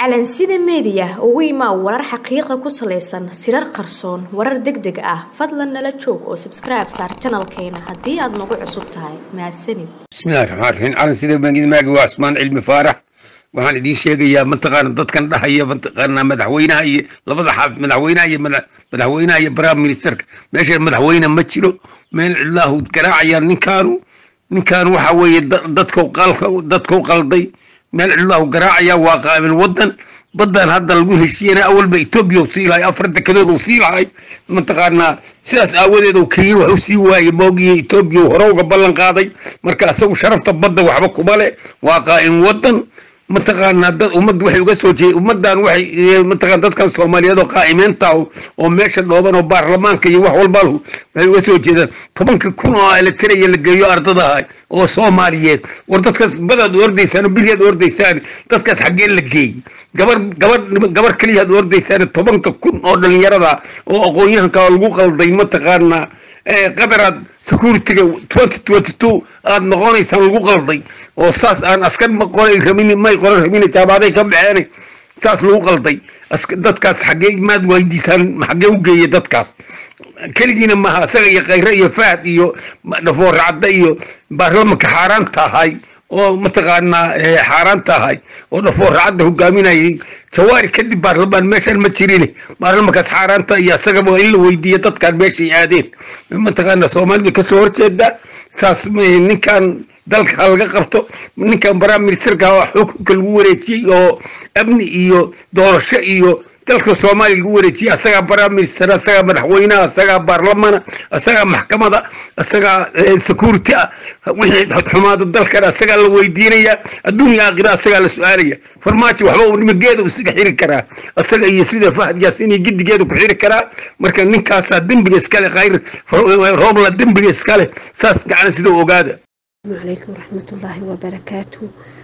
calansida meediya ugu imaa warar xaqiiqa ku salaysan sirar qarsoon warar deg deg ah fadlan nala joog oo sabskribe saar janalkeena haddii aad nagu cusub tahay mahadsanid bismillahi raxmaan raxiim calansida maagi waa cusmaan cilmi faarax waxaan idiin sheegayaa mataqaana dadkan dhahaya mataqaana madaxweynaha iyo labada xaaf madaxweynaha iyo madaxweynaha iyo prime ministerka meesha madaxweyne ma jiro meel cidlaahu garaacaya ninkaanu ninkaan waxa weeye dadkau qalka dadkau qalday meel cidlaahu garaacaya waa qaabil wadan badan hadda lagu heshiiyana awalba etoobiya u sii lahay afar dekedood uu sii lahay mataqaanaa sidaas aawadeed uu kenya wax u sii waayey moogiyo etoobiya hore uga ballan qaaday marka isagu sharafta badda waxba kuma le waa qaa'in wadan mataqaanaa dad ummad waxay uga soo jeed ummadan waxay mataqaan dadkan soomaaliyeed oo qaa'imiinta oo meesha dhooban oo baarlamaanka iyo wax walba waxay uga soo jeedaan tobanka kun oo elektraya la geeyo ardadaha oo soomaaliyeed war dadkaas badaad ordaysaan bilyaad ordaysaan dadkaas xaggee la geeyey gabar gabar gabar keliyaad ordaysaan tobanka kun oo dhalinyarada oo aqoon-yahanka lagu qalday mataqaanaa qadaraad security-ga twenty twenty two aada noqonaysaan lagu qalday oo saas aan askar ma qoray rabin may qoran rabin jaabaday ka baxeen saas lagu qalday dadkaas xaggee maad weydiisaan xaggee u geeya dadkaas keligiina maaha isaga iyo khayre iyo fahad iyo dhafoor cadda iyo baarlamanka xaaraan tahay oo mataqaanaa xaaraan tahay oo dhafoor cadda hogaaminayay jawaari kadib baarlamaan meeshan ma jirin baarlamankaas xaaraanta iyo isagaba in la weydiiya dadkan meeshay aadeen mataqaana soomaalida kasoo horjeeda saas ninkan dalka laga qabto ninkan prime ministerka xukunka lagu wareejiyey oo amni iyo doorasho iyo dalka soomaaliya lagu wareejiyey asagaa prime minister asagaa madaxweynaha asagaa baarlamana asagaa maxkamada asagaa security ah wixii xumaada dalkan asagaa la weydiinaya adduunya aakhira asagaa la su-aalaya farmaajo waxba uu nimageeda isaga xiri karaa asaga iyo sida fahad yaasin iyo gidigeeda ku xiri karaa marka ninkaasaa dembiga iskale khayr roobla dembiga iskale saas gacana sida ogaada calaykum waraxmatullaahi wabarakaatu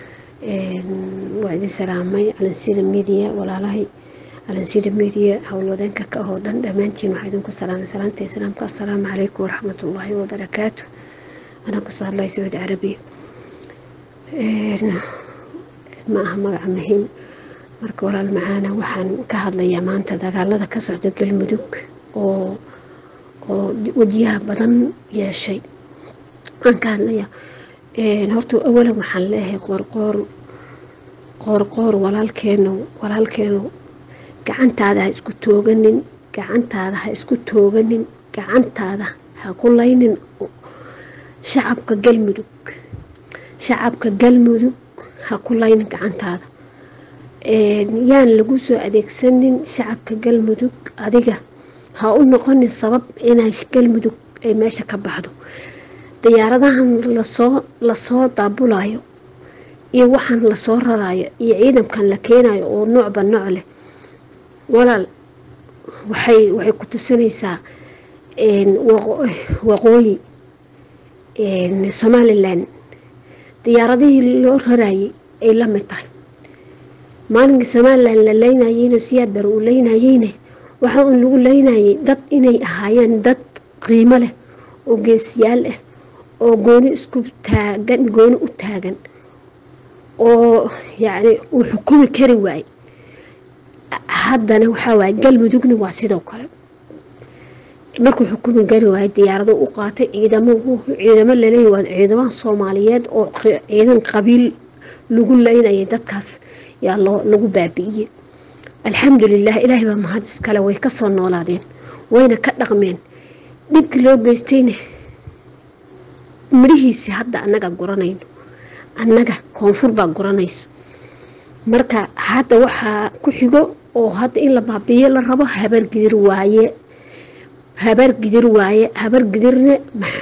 waa idin salaamay calansida midiya walaalahay calansida midiya howlwadeenka ka oo dhan dhammaantiin waxaa idinku salaamay salaamta islaamka assalaamu calaykum waraxmatullaahi wabarakaatu anaa kasoo hadlaya sacuudi carabiya ma aha magaca muhiim marka walaal macaana waxaan ka hadlayaa maanta dagaalada ka socda galmudug oo oo wajiyaha badan yeeshay waxaan ka hadlayaa horta awalan waxaan leeyahay qoorqoor qoorqoor walaalkeenu walaalkeenu gacantaada ha isku tooganin gacantaada ha isku tooganin gacantaada ha ku laynin shacabka galmudug shacabka galmudug ha ku laynin gacantaada yaan lagu soo adeegsanin shacabka galmudug adiga ha u noqonin sabab inay galmudug ay meesha ka baxdo diyaaradahan lasoo lasoo daabulayo iyo waxaan lasoo rarayo iyo ciidankan la keenayo oo noocba nooc leh walaal waxay waxay ku tusinaysaa waqooyi somalilan diyaaradihii loo rarayay ay la mid tahay maalinka somalilan la leynayeyno siyaad bar uu leynayeyne waxa uun lagu leynayay dad inay ahaayeen dad qiimo leh oo geesiyaal ah oo gooni isku taagan gooni u taagan oo yacni uu xukumi kari waaye haddana waxaa waaye galmudugna waa sidoo kale markuu xukumi kari waaye diyaarado u qaatay ciidamo ciidamo laleeyahy waa ciidamaha soomaaliyeed oo ciidan qabiil lagu leynayay dadkaas yaa loo lagu baabi'iyey alxamdulilah ilaahay baa mahad iskale way kasoo noolaadeen wayna ka dhaqmeen dhibkii loo geystayna midhihiisi hadda annaga guranayno annaga koonfur baa guranayso marka hadda waxaa ku xigo oo hadda in la baabiiyo la rabo habargidir waaye habargidir waaye habargidirna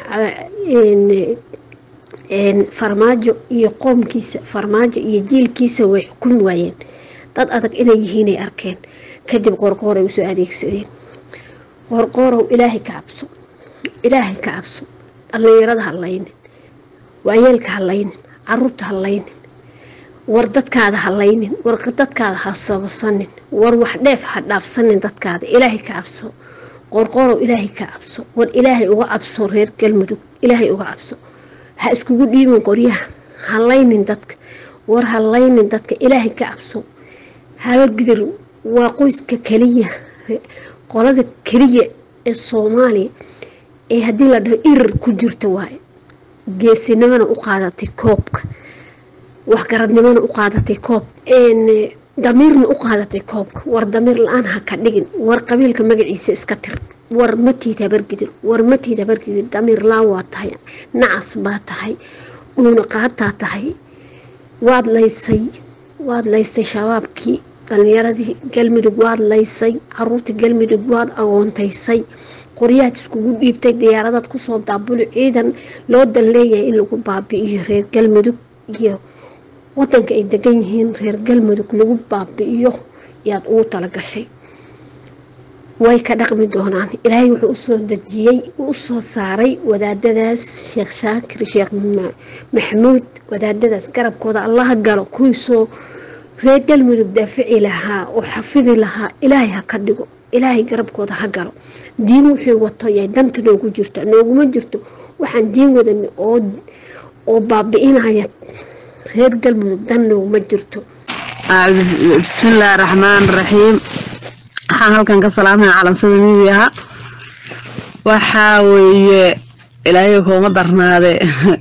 farmaajo iyo qoomkiisa farmaajo iyo jiilkiisa way xukumi waayeen dad adag inay yihiinay arkeen kadib qoorqooray usoo adeegsadeen qoorqoorow ilaahay ka cabso ilaahay ka cabso dhallinyarada ha laynin waayeelka ha laynin caruurta ha laynin war dadkaada ha laynin war dadkaada ha sabasanin war wax dheef ha dhaafsanin dadkaada ilaahay ka cabso qorqorow ilaahay ka cabso war ilaahay uga cabso reer galmudug ilaahay uga cabso ha iskugu dhiibin qoryaha ha laynin dadka war ha laynin dadka ilaahay ka cabso habargidir waa qoyska keliya qolada keliya ee soomaaliya ee haddii la dhaho irir ku jirta waaye geesinimona u qaadatay koobka waxgaradnimona u qaadatay koob damiirna u qaadatay koobka war damiir la-aan ha ka dhigin war qabiilka magaciisa iska tir war matiid habargidir war matiid habargidir damiir laan waa tahay nacas baa tahay dhuuna qaataa tahay waad laysay waad laysay shabaabkii dhalinyaradii galmudug waad laysay caruurtii galmudug waad agoontaysay qoryahaad iskugu dhiibtay diyaaradaad kusoo daabuli ciidan loo dan leeyahay in lagu baabi'iyo reer galmudug iyo wadanka ay degan yihiin reer galmudug lagu baabi'iyo yaad ugu talagashay way ka dhaqmi doonaan ilaahay wuxuu usoo dejiyey usoo saaray wadaadadaas sheekh shaakir sheekh maxamuud wadaadadaas garabkooda allaha galo kuwiisoo reer galmudug daafici lahaa oo xafidi lahaa ilaahay ha ka dhigo ilaahay garabkooda ha galo diin wuxuu wato yay danta noogu jirto nooguma jirto waxaan diin wadan oo oo baabi'inaya reer galmudug dan nooguma jirto bismillaahi raxmaan raxiim waxaan halkan ka salaamaya calansada midiaha waxaa weeye ilaahay kooma darnaade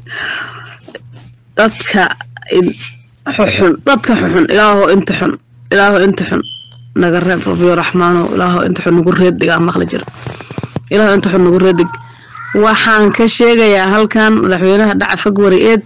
dadka xuxun dadka xuxun ilaaho inta xun ilaaho inta xun naga reeb rabiyo raxmaano ilaaho inta xun nagu reeddigaa maqli jira ilaaho inta xun nagu reeddig waxaan ka sheegayaa halkan madaxweynaha dhaca fagwari eed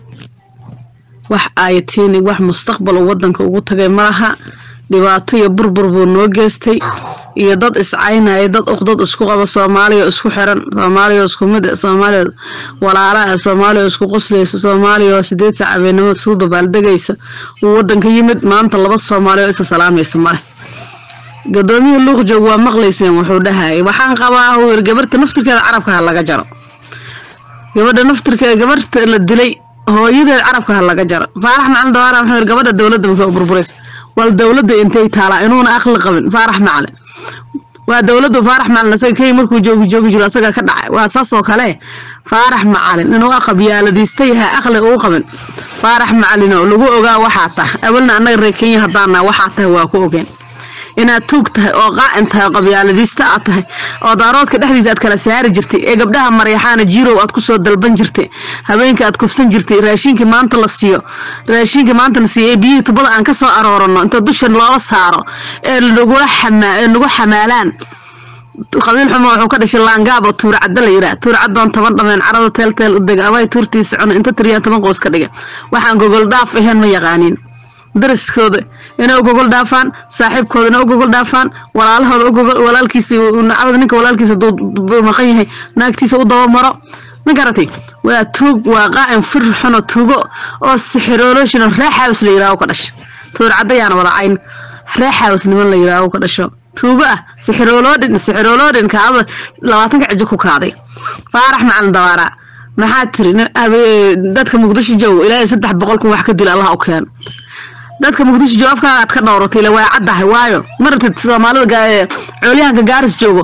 wax aayatiin wax mustaqbal uu wadanka ugu tagay malaha dhibaato iyo burbur buu noo geystay iyo dad iscaynaya dad uqdad isku qaba soomaaliya isku xiran soomaaliya isku mid soomaaliya walaalaha soomaaliya isku qoslaysa soomaaliya sideed sac habeenimo isku dabaaldegaysa uu wadanka yimid maanta laba soomaaliya oo isa salaamaysa male gadoomiyii luuqjoog waa maqlayseen wuxuu dhahayay waxaan qabaa uu yiri gabarta naftirkeeda carabka ha laga jaro gabadha naftirkeeda gabarta la dilay hooyadeed carabka ha laga jaro faarax macalin dawaara wuxuu yiri gabadha dowladda muxuu u burburaysa wal dowladda intay taalaa inuuna aqli qabin faarax macalin waa dowladdu faarax macalin asaga kay markuu joogi joogi jiro asaga ka dhacay waa saas oo kale faarax macalin inuu aqab yaaladiista yahay aqli uu qabin faarax macalin oo lagu ogaa waxaa tahay awalna annaga reer kenya haddaana waxaa tahay waa ku ogeen inaad tuug tahay oo qaacin tahay oo qabyaaladiista aad tahay oo daaroodka dhexdiisa aad kala saari jirtay ee gabdhaha maryaxaana jirow aad kusoo dalban jirtay habeenka aad kufsan jirtay raashinkii maanta la siiyo raashinkii maanta la siiyo ee biyihii tubada aan ka soo aroorano inta dusha loola saaro ee nagula xamaa ee nagu xamaalaan qabiil xumo wuxuu ka dhashay laangaab oo tuur cadda la yiraa tuur caddoon toban dhameen carada teelteel u dega abay tuurtiisa cuna inta tiriyaan toban qoys ka dhiga waxaan gogol dhaaf ahayn ma yaqaaniin dariskooda inay u gogol dhaafaan saaxiibkooda inay u gogol dhaafaan walaalahooda u gogol walaalkiisa nacabada ninka walaalkiisa duu maqan yahay naagtiisa u daba maro ma garatay waa tuug waa qaa'in fir xuno tuugo oo sixiroolooshino reexaws la yiraaho ka dhasha tuur caddayaana wada cayn reexaws niman la yiraaho ka dhasho tuugo ah sixirooloodhin sixirooloodhin kaada labaatanka cijo ku kaaday faarax macalin dawaara maxaa tiri dadka muqdisho joogo ilaahay saddex boqol kun wax ka dila allah u keeno dadka muqdisho joogo afkaaga aad ka dhowratay waa caddahay waayo marabtid soomaalida coolyahanka gaaris joogo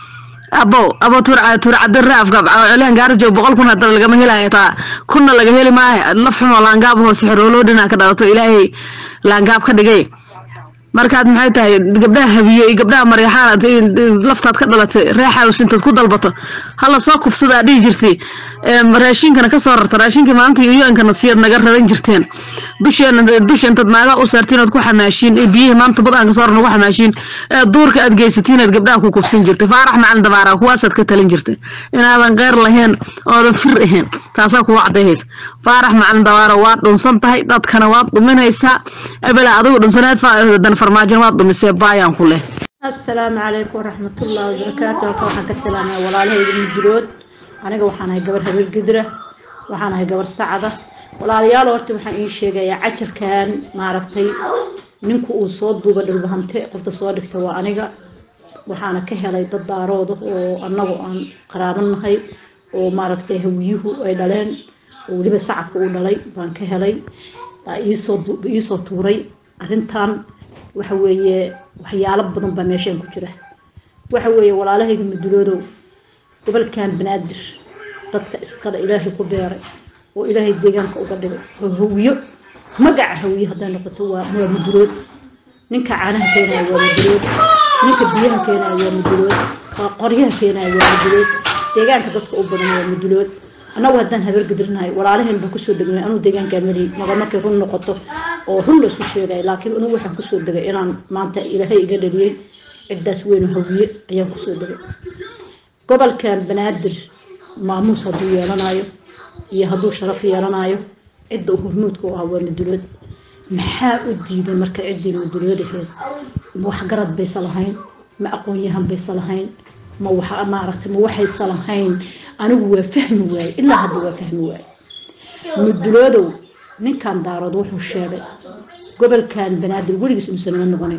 abo abo tuurcadin raafka coolyahan gaaris joogo boqol kun hadana lagama helayo taa kunna laga heli maayo laf xumo laangaab hoo sixrooloodhina ka dhalato ilaahay laangaab ka dhigay markaad maxay tahay gabdhaha habiye iyo gabdhaha maryaxaan laftaad ka dhalatay reexaws intaad ku dalbato hala soo kufsadaa dhihi jirtay raashinkana kasoo rarta raashinkii maalinta yoyonkana siyaad naga raran jirteen dusheena dusha intaad naagaa u saartiin ood ku xamaashiin ee biyihii maanta bad aan kasoo rarna ku xamaashiin ee duurka aad geysatiin aad gabdhaha ku kufsan jirtay faarax macalin dabaara kuwaasaad ka talin jirtay inaadan qeyr lahayn oodan fir ahayn taasaa kuwa cadayhaysa faarax macalin dabaara waad dhunsan tahay dadkana waad dhuminaysaa ebela adigu dhunsaneed dan farmaajon waad dhumisee baayaan ku leh asalaamu calaykum waraxmatullaahi wabarakaatu halka waxaan ka salaamaya walaalahayda mudulood aniga waxaan ahay gabar habeer gidra waxaan ahay gabar sacada walaalayaal horta waxaan ii sheegayaa cajarkan maaragtay ninku uu soo duuba dhulbahante qofta soo dhigta waa aniga waxaana ka helay dad daarooda oo annagu aan qaraabanahay oo maaragtay hawiyuhu ay dhaleen oo weliba sacadka uu dhalay baan ka helay iisoo tuuray arrintan waxa weeye waxyaalo badan baa meeshaan ku jira waxa weeye walaalahayga muduloodow gobolkan banaadir dadka iskale ilaahay ku beeray oo ilaahay deegaanka uga dhigay oo hawiyo magaca hawiyo hadday noqoto waa waa mudulood ninka caanaha keenaya waa mudulood ninka biyaha keenaya waa mudulood qoryaha keenaya waa mudulood deegaanka dadka u badan waa mudulood annagu haddaan habargedirnahay walaalaheen baan kusoo degnay anuu deegaankaa malihi naga markay run noqoto oo run laisku sheegay laakiin anugu waxaan kusoo degay inaan maanta ilaahay iga dhaliyey ciddaas weynu hawiye ayaan kusoo degay gobolkan banaadir maamuus hadduu yeelanayo iyo hadduu sharaf yeelanayo cidda uu hormuudka u ahaa waa mudulood maxaa u diiday marka ciddii mudulood ahayd waxgarad baysa lahayn ma aqoon-yahan baysa lahayn ma waxa maaragtay ma waxaysa lahayn anigu waa fahmi waaye ilaa hadda waa fahmi waaye muduloodow ninkan daarood wuxuu sheegay gobolkan banaadir weligiis uusan nima noqonayn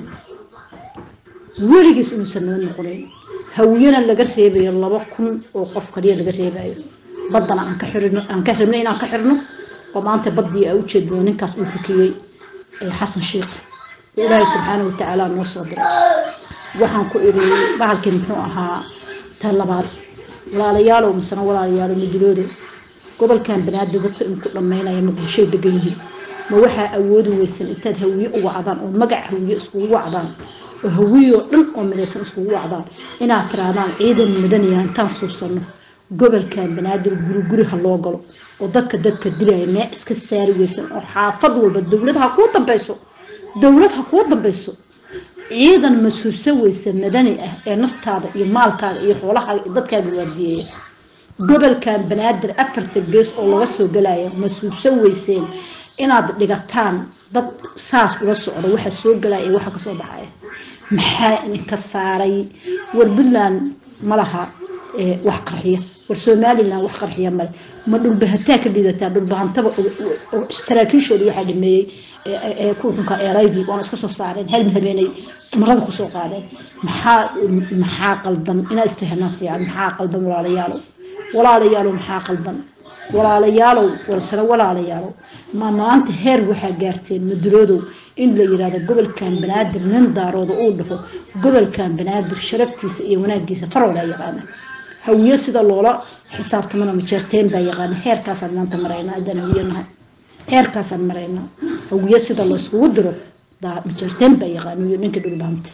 weligiis uusan nima noqonayn hawiyana laga reebayo laba kun oo qof kaliya laga reebayo baddana aan ka xirino aan ka rabno inaan ka xirno oo maanta baddii aa ujeedno ninkaas uu fikiyey xasan sheikh ilaahay subxaana watacaala noo soo diray waxaan ku iri bahalkii muxuu ahaa ta labaad walaalayaalow misena walaalayaalow muduloodo gobolkan banaadir dadka inku dhammaynaya muqdishoy degan yihiin ma waxaa awoodi weysan intaad hawiye u wacdaan oo magac hawiye iskugu wacdaan oo hawiyoo dhan oo midaysan iskugu wacdaan inaad tiraadaan ciidan madaniya intaan suubsanno gobolkan banaadir guri guri ha loo galo oo dadka dadka dilaya mee iska saari weysan oo xaafad walba dowlad ha kuu dambayso dowlad ha kuu dambayso ciidan masuubsan weysa madani ah ee naftaada iyo maalkaaga iyo xoolahaaga iyo dadkaaga waardiyeeya gobolkan banaadir afarta gees oo laga soo galaya masuubsan weyseen inaad dhigataan dad saas ula socdo waxa soo galaya iyo waxa kasoo baxaya maxaa idinka saaray war puntland ma laha wax qarxiya war somalilan wax qarxiya male ma dhulbahantaa ka dhidataan dhulbahantaba saraakiishooda waxaa dhameeyey kuxunka eeraydii waana iska soo saareen hal habeenay marada kusoo qaadeen maxaa maxaa qaldan inaa isfahanaan fiican maxaa qaldan walaalayaalow walaalayaalow maxaa qaldan walaalayaalow walsana walaalayaalow ma maanta heer waxaa gaarteen maduloodow in la yirahdo gobolkan banaadir nin daarooda uu dhaho gobolkan banaadir sharaftiisa iyo wanaagiisa faroola yaqaana hawiye sida loola xisaabtamana majeerteen baa yaqaana heerkaasaan maanta maraynaa haddaan hawiye nahay heerkaasaan maraynaa hawiye sida la iskugu diro majeerteen baa yaqaana iyo ninka dhulbaante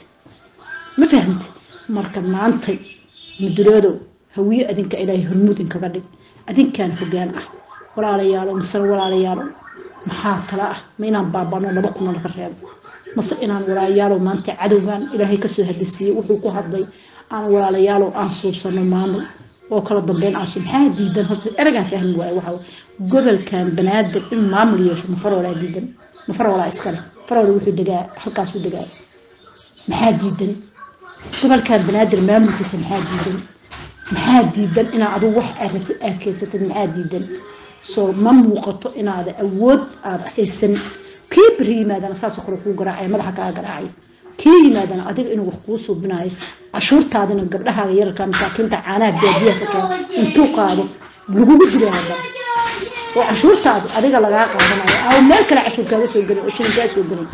ma fahamte marka maantay maduloodow hawiye adinka ilaahay hormuud inkaga dhig adinkaan hogaan ah walaalayaalo masena walaalayaalo maxaa tala ah ma inaan baabano laba kuna laga reebo mase inaan walaalayaalo maanta cadowgan ilaahay kasoo hadisiiyey wuxuu ku hadlay aan walaalayaalo aan suubsano maamul oo kala dambeyn aansu maxaa diidan horta eragaan fahmi waayo waxa gobolkan banaadir in maamul yeesho mafarolaa diidan mafarolaa iskale farola wuxuu degaa halkaasuu degaa maxaa diidan gobolkan banaadir maamulkiisa maxaa diidan maxaa diidan inaad adigu wax aad rabtid aad keysatid maxaa diidan soo ma muuqato inaada awood aada haysan kii beri yimaadana saasoo kale kuu garaacaya madaxa kaa garaacay kii yimaadana adiga inuu wax kuu suubinayo cashuurtaadina gabdhahaaga yararka masaakiinta caanaha baadiyaha ka keena intuu qaado lagugu dilay haddana oo cashuurtaadi adiga lagaa qaadanayo aw meel kale cashuur kaaga soo gelin oo shilin kaa soo gelin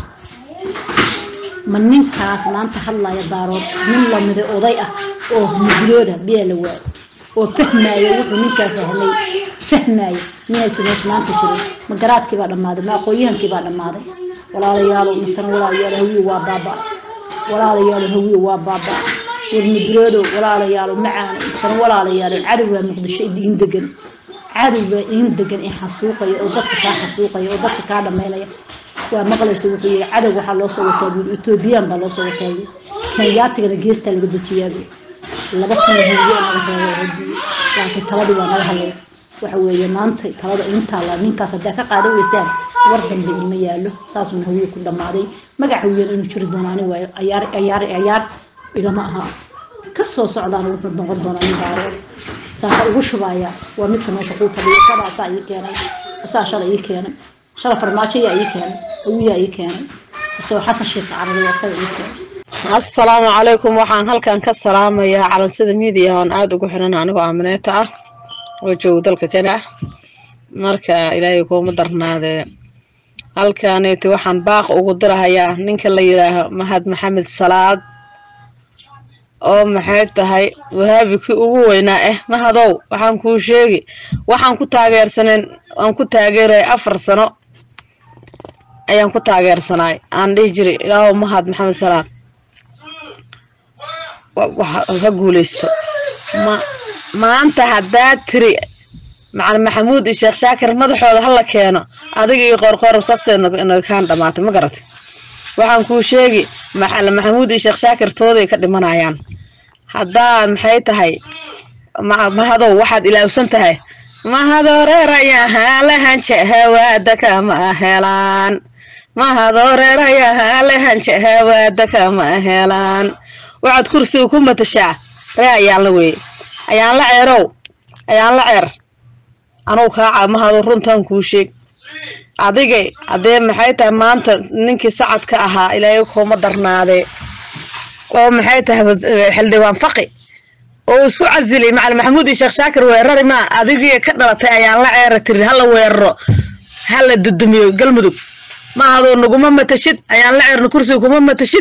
ma ninkaas maanta hadlaya daarood nin lamiday oday ah oo mudulooda biyaa la waayo oo fahmaayo wuxuu ninkaa fahmay fahmaayo miyaysu meesha maanta jirin ma garaadkii baa dhammaaday ma aqoonyahankii baa dhammaaday walaalayaalo masana walaalayaalo hawiye waa baaba walaalayaalo hawiye waa baaba war muduloodo walaalayaalo macaano masana walaalayaalo cadowgaa muqdisho idiin degan cadowgaa idiin degan ee xasuuqaya oo dadka kaa xasuuqaya oo dadka kaa dhammaynaya waa maqlaysa wuxuu yihi cadow waxaa loo soo wataa buuli etoobiyaan baa loo soo wataa buuli kenyaatigana geestaa laga dejiyaa buuli laba kun huriyo naga reebo laakiin taladii waa naga hadlay waxa weeye maanta talada intaala ninkaas haddaa ka qaadan weysaan war dambe ilma yaalo saasuuna hawiye ku dhammaaday magac hawiyan inuu jiri doono ani waayo ayaar ayaar ayaar ilama aha ka soo socdaan wuxuu noqon doonaa nin daarood saaka ugu shubaya waa midka meesha kuu fadhiya shala asaa ii keenay asaa shala ii keenay shala farmaajo yaa ii keenay hawiyaa ii keenay isagoo xasan sheekh carabi asaga ii keenay assalaamu calaykum waxaan halkan ka salaamayaa calansida miidiya oon aada ugu xiran anigoo aamineeta ah oo joogo dalka kenya ah marka ilaahay kuuma darnaadee halkaneeti waxaan baaq ugu dirahayaa ninka la yidhaaho mahad maxamed salaad oo maxay tahay wahaabi kii ugu weynaa ah mahadow waxaan kuu sheegi waxaan ku taageersaneen waan ku taageeraya afar sano ayaan ku taageersanaay aan dhihi jiray ilaahow mahad maxamed salaad ha guuleysto ma maanta haddaad tiri macalin maxamuud iyo sheekh shaakir madaxooda hala keeno adiga iyo qorqor saasay naga kaan dhamaatay ma garatay waxaan kuu sheegi macalin maxamuud iyo sheekh shaakir tooday ka dhimanayaan haddaa maxay tahay mahadow waxaad ilaawsan tahay mahadoreerayahalehanje kama helaan mahadoreerayahalehanje kama helaan waxaad kursiga ku matashaa ree ayaan la weeye ayaan la ceerow ayaan la ceer anugu kaaca mahado runtan kuu sheeg adigay haddee maxay tahay maanta ninkii sacadka ahaa ilaahay kuma darnaadee oo maxay tahay xildhibaan faqi oo isku casilay macalin maxamuud iyo sheekh shaakir weerari maa adigii ka dhalatay ayaan la ceera tiri hala weeraro hala dudumiyo galmudug mahadoo naguma matashid ayaan la ceerno kursiga kuma matashid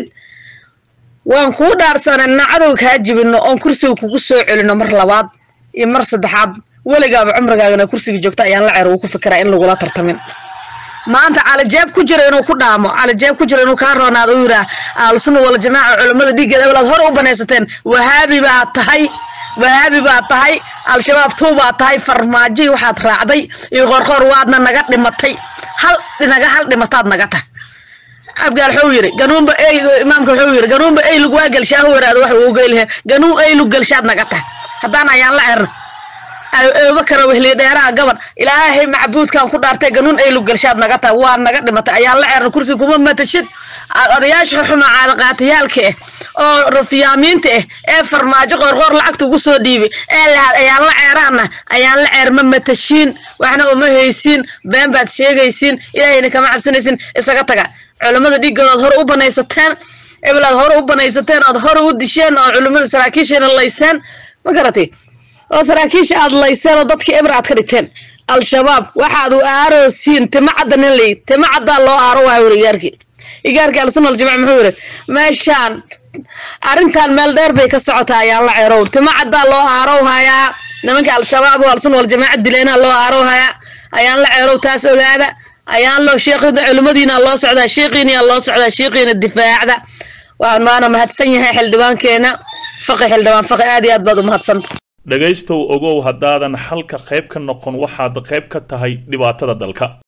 waan kuu dhaarsanay nacadow kaa jibino oon kursiga kugu soo celino mar labaad iyo mar saddexaad weligaaba cumrigaagana kursiga joogta ayaan la ceer wuu ku fikiraa in lagula tartamin maanta calijeeb ku jira inuu ku dhaamo calijeeb ku jira inuu kaa roonaado u yiraa ahlusuna wala jamaaca culammada dhiiggeeda eblaad hore u banaysateen wahaabi baa tahay wahaabi baa tahay al-shabaab tuu baa tahay farmaajoy waxaad raacday iyo qorqoor waadna naga dhimatay hal naga hal dhimataad naga tah abgaal wuxuu yiri ganuunba ey imaamka wuxuu yiri ganuunba eylug waa gelshaa waraado wax uu geylhe ganuun eylug gelshaad naga tah haddaan ayaan la cerna abubakar wehliye dheeraha gaban ilaahay macbuudkan ku dhaartay ganuun eylug gelshaad naga tah waa naga dhimatay ayaan la cerna kursi kuma matashid odayaasha xuma caadaqaatayaalka ah oo rafiyaamiinta ah ee farmaajo qoorqoor lacagta ugu soo dhiibay ee lahaad ayaan la ceeraana ayaan la ceer ma matashiin waxna uma haysiin been baad sheegaysiin ilaahayna kama cabsanaysiin isaga taga culammada dhiiggooda aad hore u banaysateen ebel aad hore u banaysateen aad hore u disheen oo culammada saraakiisheena layseen ma garatay oo saraakiisha aad layseen oo dadkii eber aad ka dhigteen al-shabaab waxaad u aaroosiin tima cadda nin lay tima caddaa loo aaro waayo weri igaarkii igaarkii al-sunna al-jamaca muxuu yiri meeshaan arrintan meel dheer bay ka socotaa ayaan la ceerow tima caddaa loo aarow hayaa nimanka al-shabaab oo al-sunna wal-jamaaca dileena loo aarow hayaa ayaan la ceerow taas ogaada ayaan loo sheekhina culimmadiina loo socdaa sheekhiina loo socdaa sheekhiina difaacda waana mahadsan yahay xildhibaankeena faqi xildhibaan faqi aad iyo aad baad u mahadsanta dhegaystow ogow haddaadan xalka qayb ka noqon waxaad qayb ka tahay dhibaatada dalka